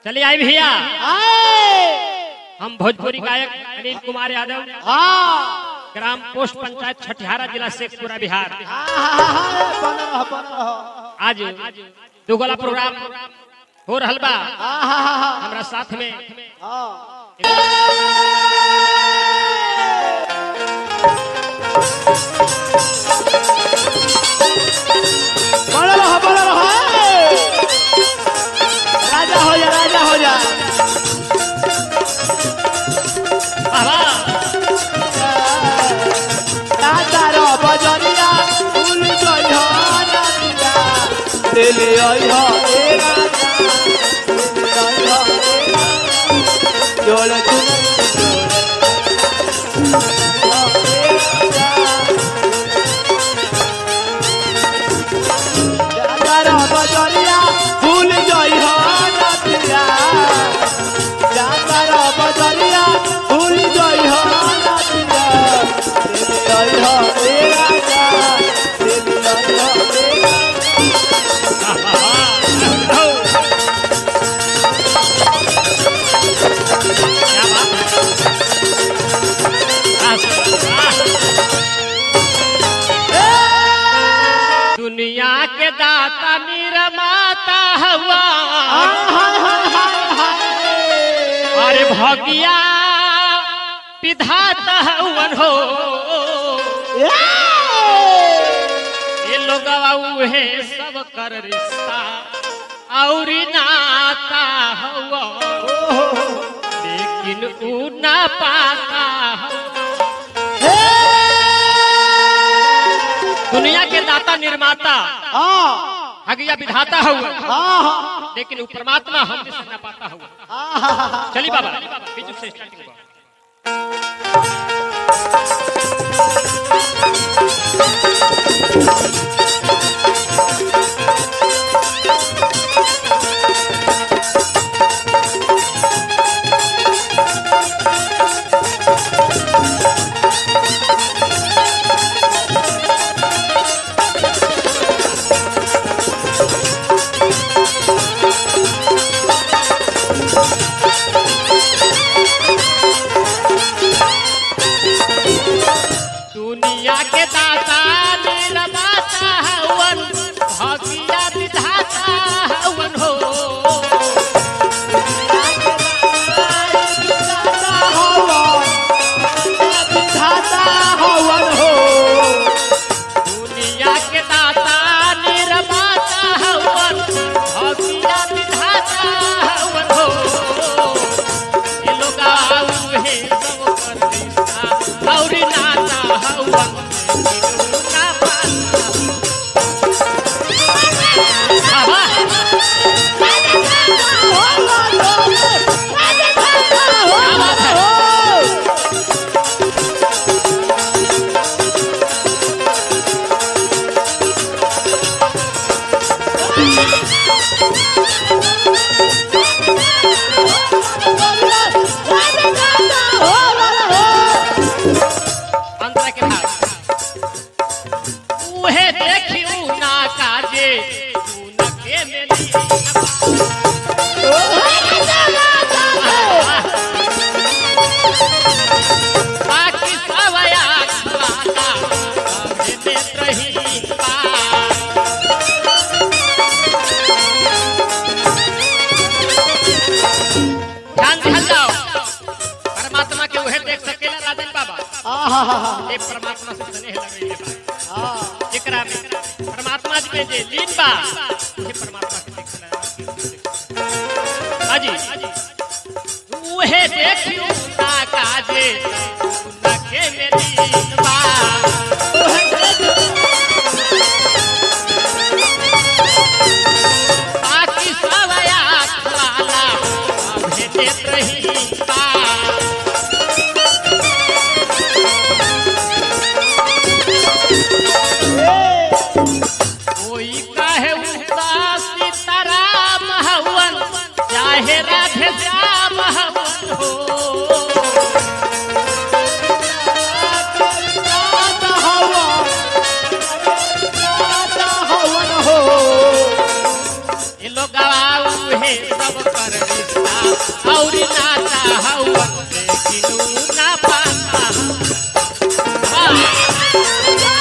चलिए आई भैया आए हम भोजपुरी गायक अनिल कुमार यादव हाँ ग्राम पोस्ट पंचायत छठिहारा जिला शेखपुरा बिहार बन रह बन रह आज दुगला प्रोग्राम हो रहल बा आहा हमरा साथ में बन रह बन रह राजा हो जा राजा हो जा आहा, राजा रो बजरिया फूल गई हो नदिया ले ले आई हो ए राजा ले ले आई हो ए राजा जोड़ तू राजा रो बजरिया फूल गई हो नदिया राजा रो बजरिया फूल गई हो नदिया ले ले आई हो ए राजा ले ले आई हो ए राजा आहा, हो। क्या बात है? आह, दुनिया के दाता निर्माता हुआ अरे भगिया विधाता हवन हो ये लोग उहे सब कर रिश्ता और नाता हुआ लेकिन ऊ ना पाता हुआ। दुनिया के दाता निर्माता हगिया विधाता हुआ लेकिन ऊ परमात्मा हम जिस ना पाता हुआ चली बाबा बीजू से स्टार्टिंग हुआ दुनिया के दाता निर्माता हवन भगिया विधाता हवन हो दुनिया के दाता निर्माता हवन भगिया विधाता हवन हो ये लोग उहे सब कर रिश्ता और नाता हवन लेकिन ना पाता आहा, अंतर के भाग उहे देखियो ना काजे तू न के मेली बाकी सब याद वाला हमें देत रही पार ध्यान ध्यान जाओ परमात्मा के उहे देख सकेला राजन बाबा ये परमात्मा से स्नेह लगैले बा जेकरा में परमात्मा जी में जे लीन बा उहे परमात्मा के देखला हाजी उहे देखियो ना काजे ना के मेरी बा बाकी सब याद वाला हमें देत रही बा कोई कहे उदास सीताराम हवन चाहे राधे श्याम हवन हो ये लोग उहे सब कर रिश्ता और नाता हवन लेकिन ऊ ना पाता हाँ,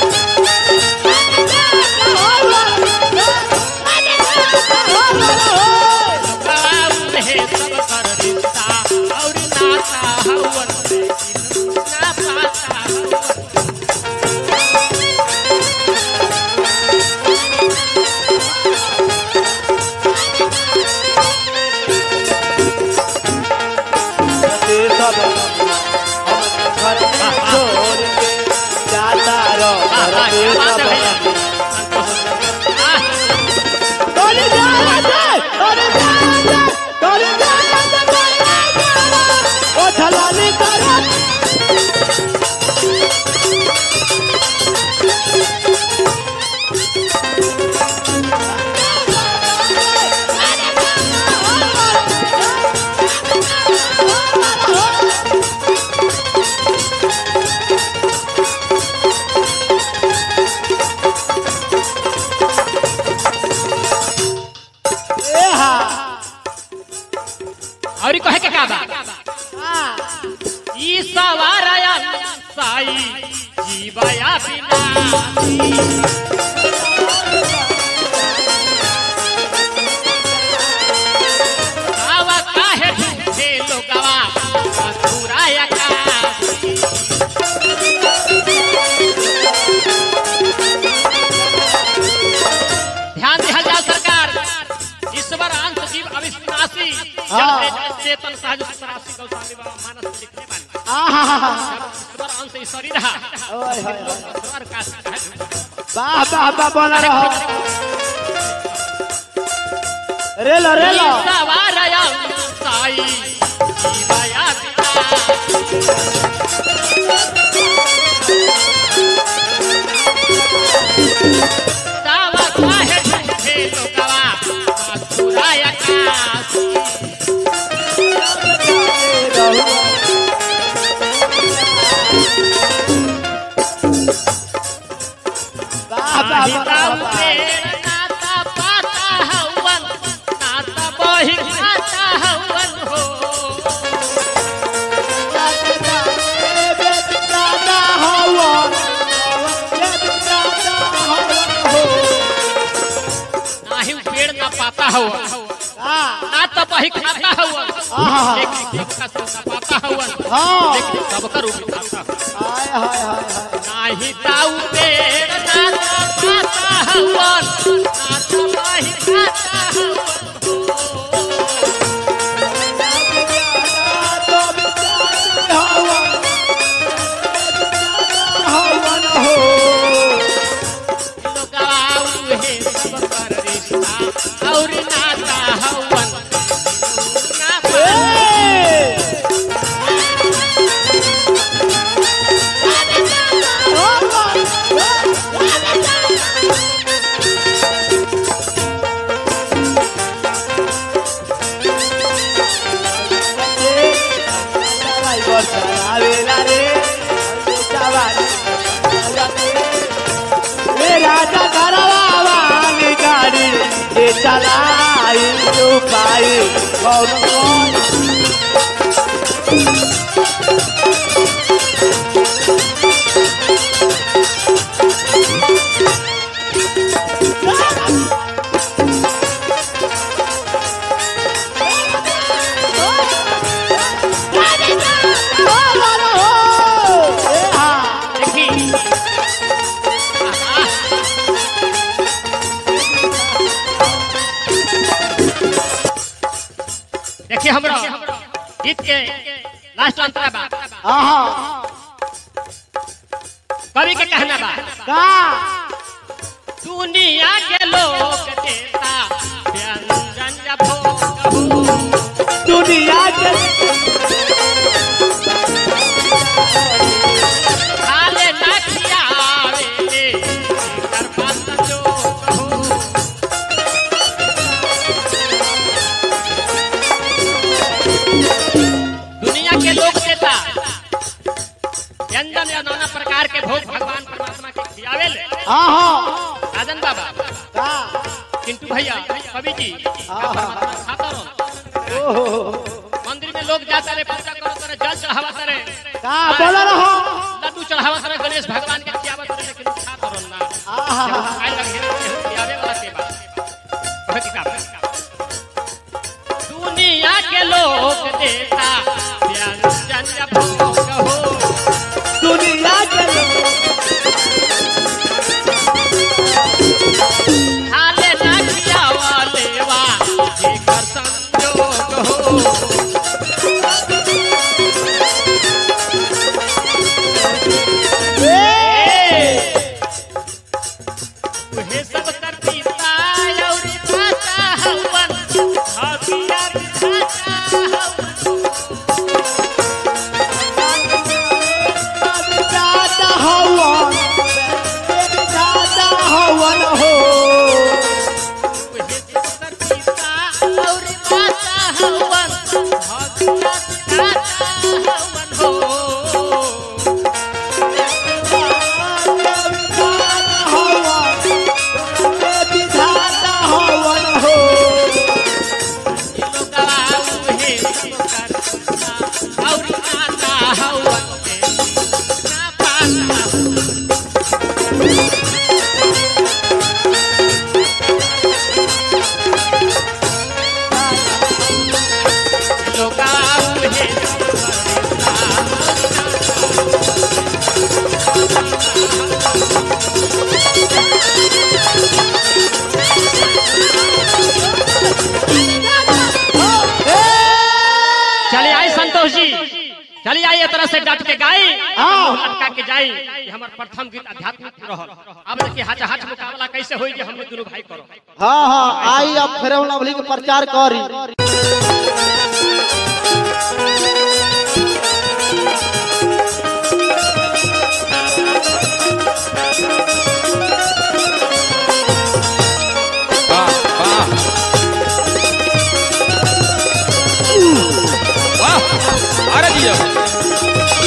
बाबू है सब कर रिश्ता और नाता हवन लेकिन ऊ ना पाता हवन ते सब हम घर में छोड़ के जाता रो हाँ, हाँ, ते क्या बात है सब भैया संतोष हाँ, तोरी जात तोरी जात तोरी जात ओ छलानी कर ए हा और कहे के का बा हां ई सवारया साई जीवया बिना आवा काहे झूठे लोगवा मथुराया का ध्यान दिया जाओ सरकार ईश्वर अंश जीव अविश्वासी हाँ। चेतन सहज सरासी गौस्वामी बाबा मानस में लिखने वाले आहा ईश्वर अंश ईश्वरी रहा ओए होए होए। ईश्वर का है वाह वाह वाह बना रहो रेलो रेलो सवारया साई जीवया बिना दावा काहे झूठे लोगवा मथुराया का वाह वाह नाता बना रहो पेड़ नाता पाता हवन नाता बही खाता हवन हो नाही उ पेड़ ना पाता हवन नाता बही खाता हवन आहा। लेकिन शिक्षा से ना पाता हवन हाँ। लेकिन सबकर ऊपर खाता हवन नाही ताऊ पेड़ नाता पाता हवन नाता बही खाता हवन लोगवा उहे सब कर रिश्ता और नाता हवन ना पाता राजा करवावानी गाड़ी ये चलाई जो पाई कौन कौन देखी देखिए हमरा गीत के लास्ट अंतरा बा आहा कवि के कहना बा का दुनिया के लोग देता व्यंजन जब भोग हो दुनिया के खाले ना खियावे कर पास जो हो दुनिया के लोग देता व्यंजन या नाना प्रकार के भोग भगवान परमात्मा के खियावे ले आहा राजन बाबा का किंतु भैया कवि जी हाँ, हाँ, परमात्मा खाता रहो ओहो लोग जाता रे पूजा करत रे जल चढ़ावत रे का बोल रहो लड्डू चढ़ावत रे गणेश भगवान के खियावत रे लेकिन खा तो ना आहा आए लग हेरे केहू खियावे वाला के बा कहे की का दुनिया के लोग देता व्यंजन भोग हो दुनिया के लोग हाले ना खियावा लेवा जेकर संजोग हो उहे सब कर पीता और खाता हवन हबिया खाता हवन दादा हवन दादा हवन हो उहे सब कर पीता और खाता हवन हबिया खाता हवन हो दादा हवन हो लोगवा उहे सब कर पीता और खाता हवन के ना पाता लोगवा उहे सब कर पीता चलिए आई संतोष जी चलिए आई ये तरह से डट के गाई हाँ। लटका के जाई ये हमर प्रथम गीत आध्यात्मिक रहल अब देखिए हाथ हाथ मुकाबला कैसे होई जे हमने दोनों भाई करो हाँ हाँ आई अब फिर लवली के प्रचार करी वाह वाह वाह अरे दिया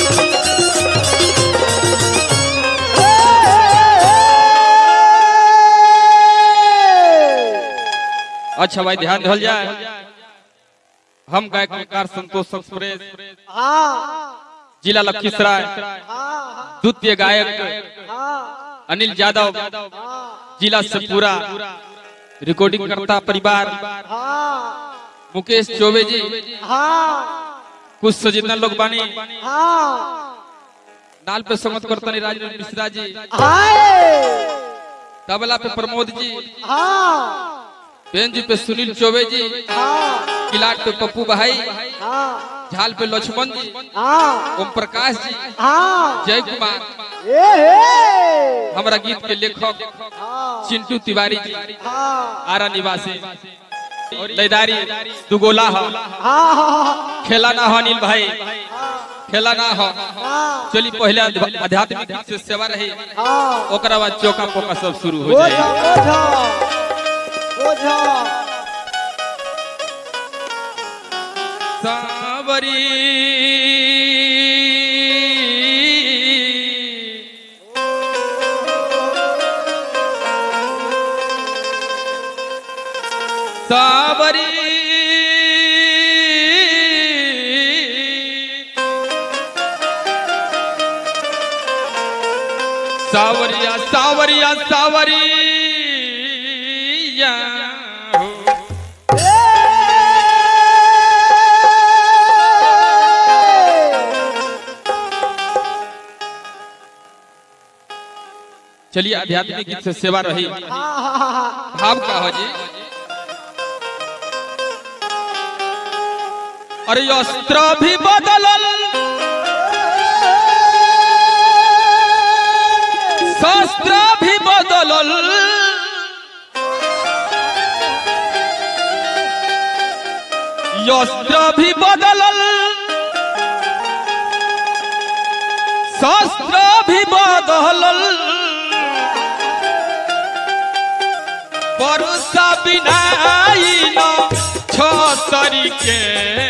अच्छा भाई ध्यान धल जाए हम गायक कलाकार संतोष एक्सप्रेस हाँ जिला लखीसराय हाँ द्वितीय गायक हाँ अनिल यादव जिला सतपुरा रिकॉर्डिंग करता परिवार हाँ मुकेश चौबे जी हाँ कुछ सजितना लोग बानी हाँ नाल पे संगत करतनी राजेंद्र मिश्रा जी हाय तबला पे प्रमोद जी हाँ बेंजू पे सुनील चौबे जी हाँ किलाट पे पप्पू भाई हाँ झाल पे लक्ष्मण जी हाँ ओम प्रकाश जी हाँ जय कुमार ए हे हमारा गीत के लेखक हाँ चिंटू तिवारी जी हाँ आरा निवासी लैदारी दुगोला हो हाँ हाँ खेला ना हो अनिल भाई खेला ना हो हाँ चली पहले आध्या- आध्यात्मिक गीत से सेवा रही हाँ ओकरा बाद चौका पोका सब शुरू हो ओझा जाए ओझा ओझा सावरी सावरी सावरिया सावरिया सावरिया हो। चलिए आध्यात्मिक गीत से सेवा रही भाव का हो जी अरे अस्त्र भी बदलल शस्त्र भी बदलल अस्त्र भी बदलल शस्त्र भी बदलल परुषा बिनाई न छ तरीके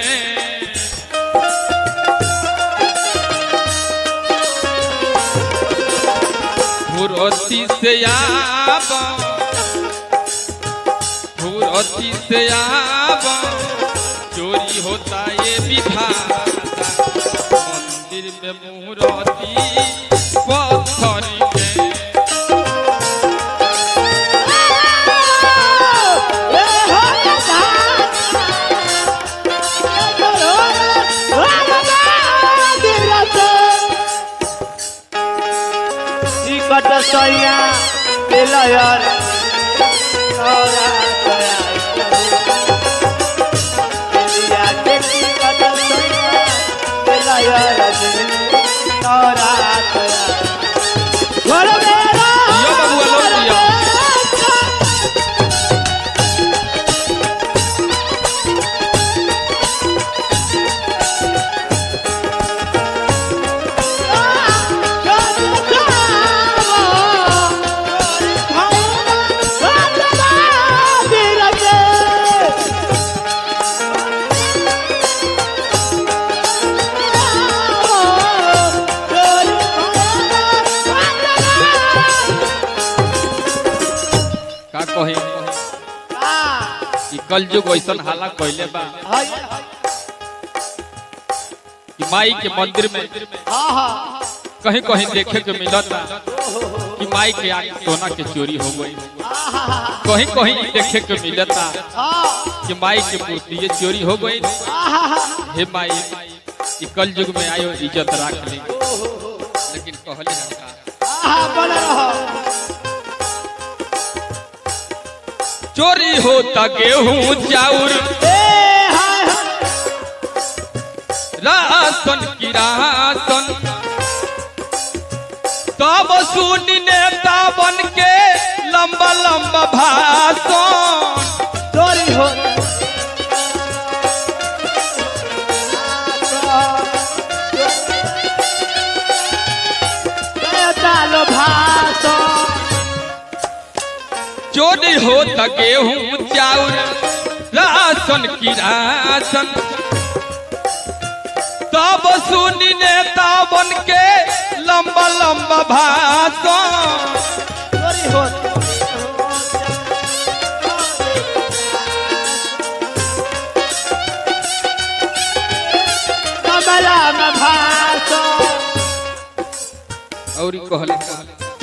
फुरती से आब फुरती से आब जो चोरी होता ये विधाता मंदिर में मूर्ति पत्थर के टिकट सैया मिलयर तोरा तोरा इंडिया के टिकट सैया मिलयर तोरा तोरा घर मेरा दिया बबुआ लोग दिया का कही कि कल युग ऐसन हाला कैले बा कि माई के मंदिर में कहीं कहीं देखे के मिलता कि माई के आगे सोना के चोरी हो गई कहीं कहीं देखे के मिलता कि माई के मूर्ति ये चोरी हो गई हे माई कि कल युग में आयो इज्जत राख ली लेकिन कहले का चोरी होता गेहूं चाउर राशन की राशन तब सुन नेता बन के लंबा लंबा भाषण चोरी हो चालो भाषो चोरी होता गेहूं चाउर राशन की राशन तब सुन नेता बन के लंबा लंबा भाषण चोरी हो कमला में भाषो और ई कहले का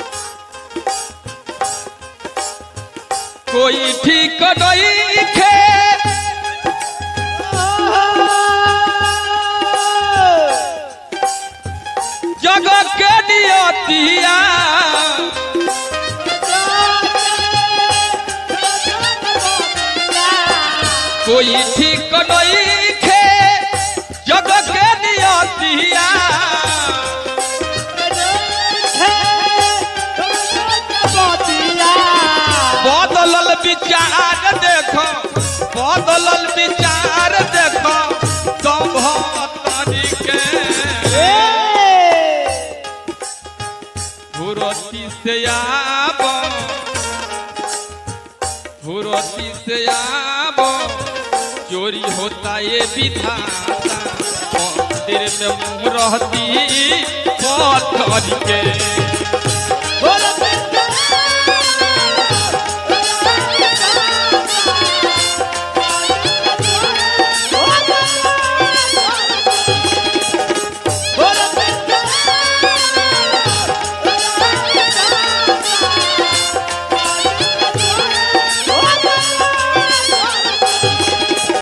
कोई ठीक नहीं खे जगह के नियतिया कोई ठीक नहीं खे जगह के नियतिया बदलल विचार देखो बदलल विचार देखो सब तरीके भूरती से आबो भूरती से आबो चोरी होता ये विधाता मंदिर में मुँह रहती पत्थर के